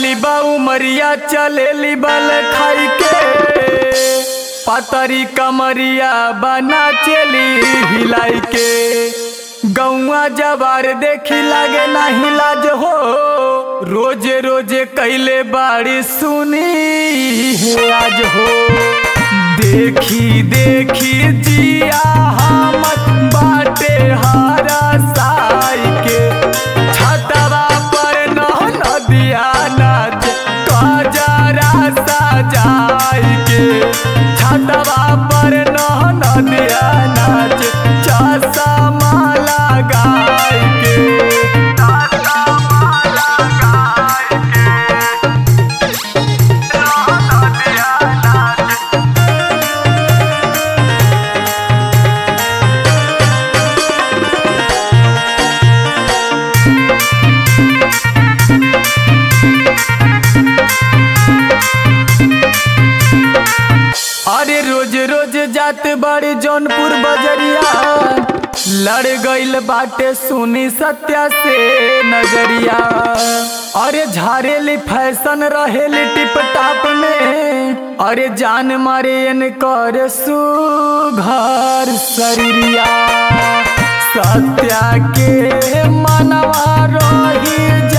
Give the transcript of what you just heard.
बाली बा उमरिया चलेली बल खाई के पतरी कमरिया बना चली हिलाई के गौआ जवार देखी लागे नाही लाज हो रोजे रोजे कैले बाड़ी सुनी है आज हो देखी देखी जिया हमत बाटे हारा साई के छतवा पर न नदिया नाच कजरा सजाई के छतवा पर न नदिया नाच चश्मा लगाई के चश्मा लगाई के नदिया नाच अरे रोज रोज जात बड़े जौनपुर बजरिया लड़ गईल बाटे सुनी सत्या से नजरिया अरे झारेली फैशन रहेली टिप टाप में अरे जान मारे इन कर सुघर शरीरिया सत्या के मनवा रही